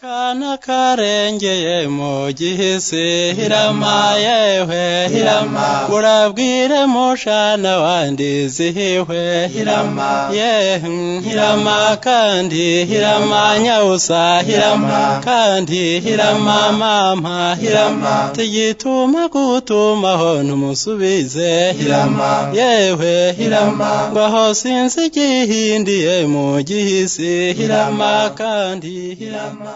kana karengeye mu gihisi hirama yewe hirama urabwire mushana wandizihiwe hirama yewe hirama kandi hirama nyawusa hirama kandi hirama mama hirama tigituma gutumaho ntumusubize hirama yewe hirama ngo aho sinzi igihindiye mu gihisi hirama kandi hirama